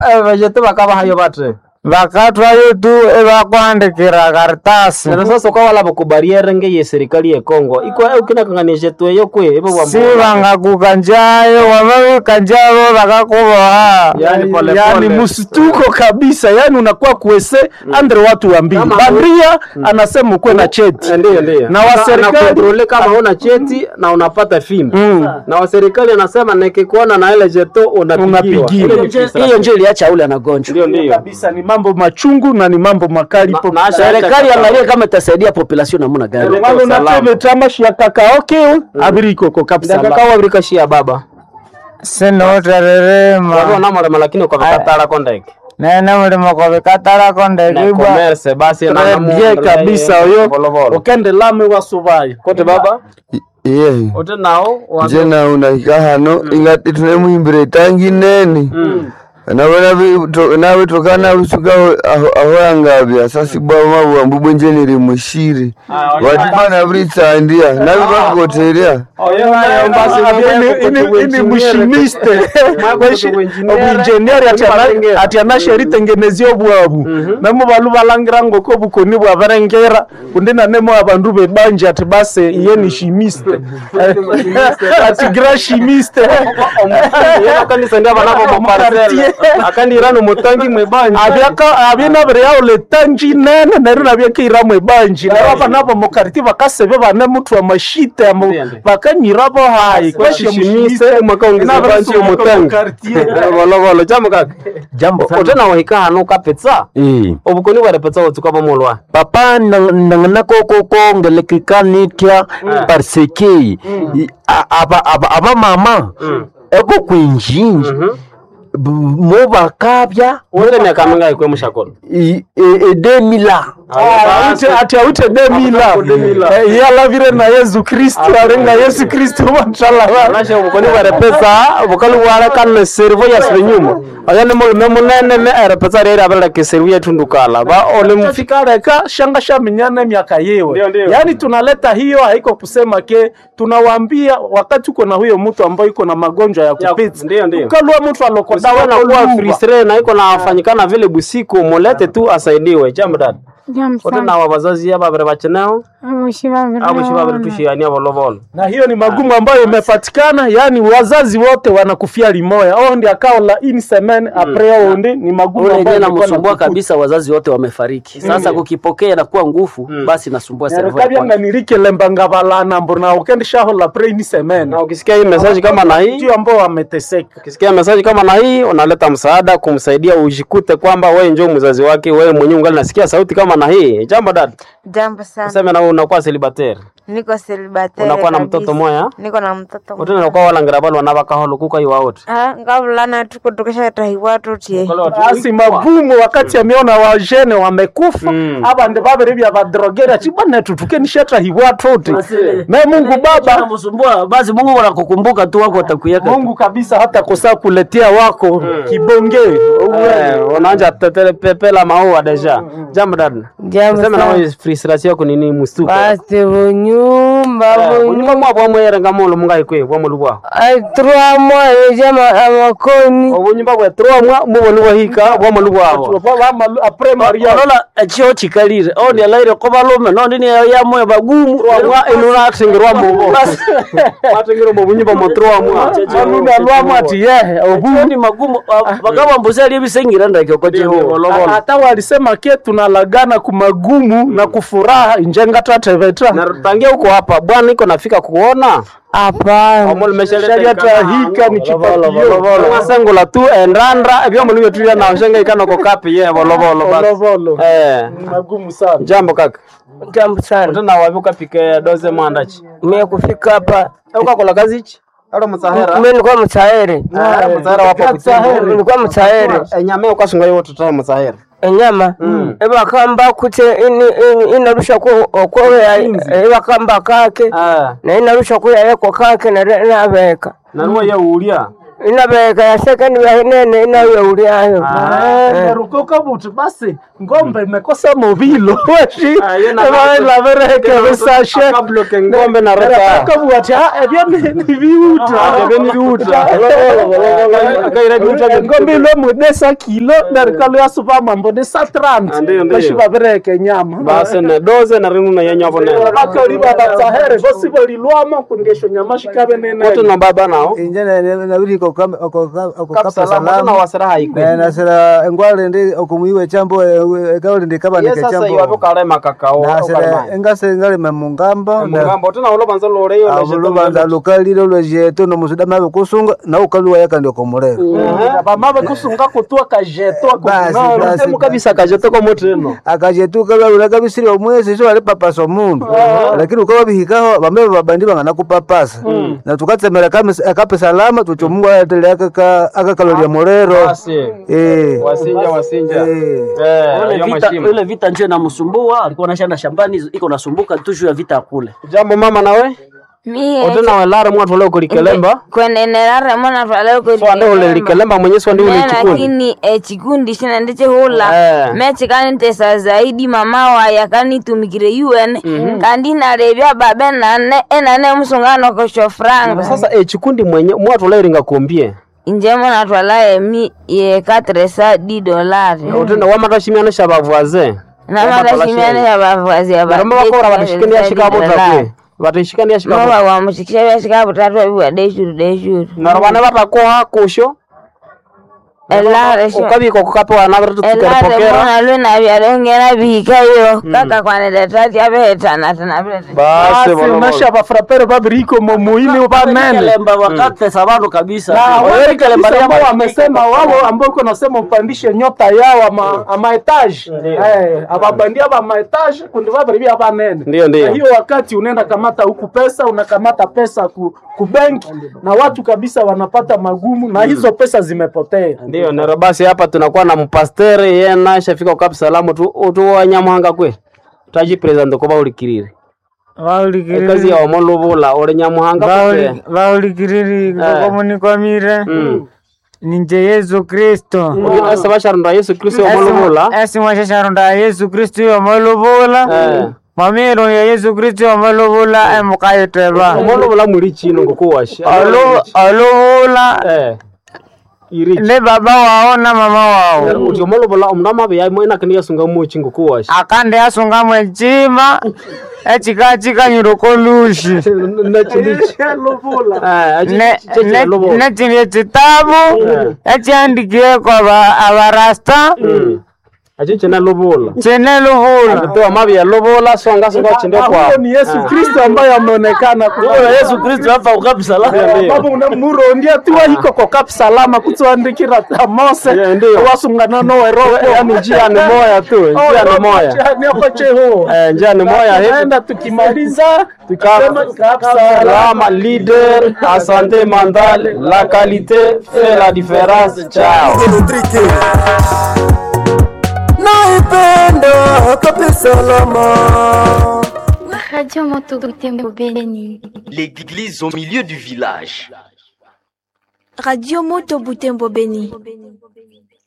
vajete vakabahayo batre vakatwayo tu evakwandikira karitasi nero sasa ukawala bakubariere ngeye serikali ye Kongo iko ukinakanganisha tweyo kwe ibo si vangakukanjayo wamavikanjavo vakakuvoha yani pole yani pole msituko kabisa yani unakuwa kuese andre watu wa mbili Kama- bandia anasema ukuwe na cheti Eh, Ndiyo, ndiyo. Na wa Na- serikali- na kontrole kama una cheti na unapata fimbo na wa serikali anasema nikikuona na ile jeto unapigiwa. Unapigiwa. Ile ni frustration. hiyo njo iliacha ule anagonjwa Ndio, ndio. kabisa ni mambo machungu na ni mambo makali Na- po na- serikali angalie kama itasaidia population namna gani Ndio. Wale Salama. unateme tamashi ya kakaoke abirikoko kabisa Ndakaka wabirika shia baba wabo sinotererema namulema lakini ukavikatala kondeke nene mulimo kovikatala na kondekibwa commerce basi na namu- bie kabisa oyo Volovolo. ukende lame wasuvayo kote baba iye ote nao wa- nje nawe unahika hano ingati tunemuhimbire tangi nene nabona nawe tokana lusuka ahoyangavya sasibwa mabuambu bwenjenere mushiri watipana vuritsandia navi vakukoteria Oyo nayo basi ini mushimiste obuinjenieri ati anasheritengenezia obwabu namo balu balangira ngoko bukoni bwabarengera kundi nanemo abandu bebanje ati base iye ni shimiste ati gra shimiste kanisa ndio banavo maparcelle akandira no mutangi mwebanje abyena yao letanji nene neru nabyekeira mwebanji nero abanabo mukariti bakasebe bane mutu amashite amo- Ndiyo, ndiyo. bakanyirabo hayi kwashishimise mwakaongeza banchi omutangi volovolo jambo kaka jambo ote na wahika hano kapetsa Eh. obukoni bwarepetsa otsuka bomolwa papa nangana koko kongelekikanitia parce que i- a- aba- aba- abamama eko kwinjinji b- mo bakabya wote miaka mingayi kwe mushakolo i- e- edemila ati aute demila Eh, yalavire na yesu kristu arenga yesu kristu matalava nashe obukoni bwarepetsa bukali bwarekane serivo yasibe nyuma oyo ni mulume munene ne erepetsa reri abereke serivo yetundukala ba ole mfi fika reka shanga shaminyana miaka yewe Ndio, ndio. yaani tunaleta hiyo haiko kusema ke tunawaambia wakati uko na huyo mtu ambaye iko na magonjwa ya Ya- kupita ndio, ndio. ukalua mtu alokodawa dawa nakuwa fristre na iko nafanyikana vile busiku mulete tu asaidiwe jambo dada ote na wabazazi ababere bacheneo abushi babere tushiania volovolo na hiyo ni magumu ambayo imepatikana yaani wazazi wote wanakufia limoya oh ndi akao la ini semen apres ondi ni magumu ule ambayo yenyewe ilikuwa namsumbua inakukuta. kabisa wazazi wote wamefariki sasa kukipokea nakuwa nguvu basi nasumbua servo ya nerekabyanga kwanza. nirikelemba balana mbona ukendishaho la pre ini semen na ukisikia hii message kama na hii ndio ambao wameteseka ukisikia message kama na hii unaleta msaada kumsaidia ujikute kwamba wewe njoo mzazi wake wewe mwenyewe ungali nasikia sauti kama na hii jambo dada Jambo sana. useme na wewe unakuwa celibatere Niko celibatere unakuwa na kabisa. mtoto moya Niko na mtoto utene unakuwa walangira balo wanabakaholo kuka iwa wote Ah, ngavulana tuko tukashatahiwa tutie. basi magumu wakati ameona wajene wamekufa abande babere bya badrogera chibana tutuke nishatahiwa tote me Mungu Baba Namsumbua, basi Mungu wanakukumbuka tu wako watakuyeka Mungu kabisa hata kosa kuletea wako kibonge Eh, unaanja tetele pepela maua deja jambo dada Jambo useme na sana. wewe frustration yako ni nini mustuko Basi bunyumba unyumba mwa bwa mwere ngamolo mungai kwe bwa mulu bwa Ai trois mois eja ma- amakoni. obunyumba bwa trois mwa mubonu bwahika bwa mulu bwabo apres Maria olola ekyo kikalire ondi alaire ko balume nondi ni yamwe bagumu mwa inuna atingirwa mubo atingirwa mu bunyumba mu trois mwa aluna lwamu ati ye obu ni magumu bagaba mbuzi ali bisengira ndake ko jeho hata walisema ke tunalagana kumagumu na kufuraha injenga tateveta na tangia huko hapa bwana iko nafika kuona Hapana. omol sharia tahika ni chipapio mwasengula tu endandra ebyo mulu byetulia na shenga ikano ko kapi ye volovolo basi volovolo eh ni magumu sana jambo kaka Jambo sana. utena wapi ukapike doze mwandachi Mimi kufika hapa ukakola kazi ichi alo msahera mimi nilikuwa mtaere. Ah, msahera wapo kutsahera Nilikuwa mtaere. enyame ukasunga yo tutoa msahera Enyama ebakamba kute ini- ini- inarusha ku okweya ebakamba kake ah na inarusha kuya yeko kake na nabeka. naruwa ye ulia inabeka yasekeni yainene inayoulyayo nerukoka buti basi ngombe imekosa movilo weshi Ah, yo na- elavereke visashe akabloke ngombe na reta kabuati ebyo ni- ni viuta ebyo ni viuta. Kaira viuta vya- ngombe ilo mwidesa kilo nerikalo yasupa mambo ni sa trant Ah, ndiyo, ndiyo. veshi vavireke nyama basi ne doze na rinu na yenyo vone vakali vavatsahere vosi volilwama kungesho nyama shikave wote nene na baba nao inje nabiri okukapa salama tuna salama wasira haikwe nasira engwale ndi okumuiwe chambo ekauli ndi ye kabanike sasa chambo iwapo kalema kakao nasira engase ngalime mungamba mugambo tuna ulo banza loreyo lubanza lukalile lwejeto nomusuda mabe kusunga naukaluwa yakandi okomulero vamave kusunga kutua kajeto Basi, basi. temu kabisa kajetoko moteno akajetuka lwalula kabisiri omwesi so alipapasa omundu lakini ukaba bihikaho bambe babandi bangana kupapasa na tukatsemera kamis- akape salama tuti omungu aletele akakalolya mulero basi Eh. wasinja wasinja Eh. eh Ile hiyo vita, mashimo ile vita njo inamsumbua, alikuwa anashanda shambani, iko nasumbuka tu juu ya vita ya kule. jambo mama nawe mie otena welare mwatu ule kulikelemba kwenenelare mwana twale so ande ule likelemba mwenyewe ande ule chikundi lakini ekikundi shina ndichihula Eh. mechikanitesa zaidi mama waya kanitumikire un kandi nalevya babe nane enane musungano kosho franga sasa eh chikundi mwenye mwatu ule ringa kombie inje mwana twala emi ye katresa di dolari otena wamatashimiana shabavwaze namatashimiane ya bavazi ya baramba bakora batashikani yashika botakwe batashikani yashika mova wamushikisha vyashika butatu abiwa deshuru deshuru naro bana batakoha kusho elare ukabiko kukapewa nabere elare tukerepokera mona lwena vyalengera bihikayo kaka kwanedetati abehetanatana basi basi bolo nasha vafrapere vabiriko momuini vanene Kelemba wakatesa bandu kabisa. na Wewe wale Kelemba kabisa ambao ya wamesema wao ambao uko nasema upandishe nyota yao ama ama etage eh ababandia ba maetage kundi vabaribia vanene Ndio, ndio. na hiyo wakati unaenda kamata huku pesa unakamata pesa ku, ku benki na watu kabisa wanapata magumu na hizo pesa zimepotea ndio nero basi hapa tunakuwa na mpastere yena shafika ukapi salamu tu tu wanyamuhanga kwe taji president kuba ulikirire ekazi ya omolubula uli nyamuhanga kwe vaulikiriri Eh. komunikwamire Mm. ninje yesu kristo asa basharunda yesu kristo omolubula esimwashasharunda yesu kristo yomolubula Eh. mwamiro ya yesu kristo yomolubula emukayiteba omolubula muli chino ngokuwasha olubula eh iri ne baba wao na mama wao uti omolubula omundu amabe yaimo enakini yasunga muchi ngokuwasha akande asungamwe echima echikachikanyiro kolushi nechindie chitabu echiandikiyeko abarasta achi chine lubula chine lubula tuwa mabi ya lubula songa songa chinde huyo kwa ni Yesu Kristo ambaye ameonekana Wewe Yesu Kristo hapa ukapi salama. baba unamurondia tiwa hiko ko kap salama kutwandikira ta Mose Yeah, ndio. wasungana nowe roho yani njia ni moya tu njia ni moya niakocheho eh njia ni moya hivi naenda tukimaliza tukisema kap salama Salama leader à santé mentale, la qualité fait la différence. Ciao. naipenda kapi salama Radio Moto Butembo Beni. L'église au milieu du village. Radio Moto Butembo Beni.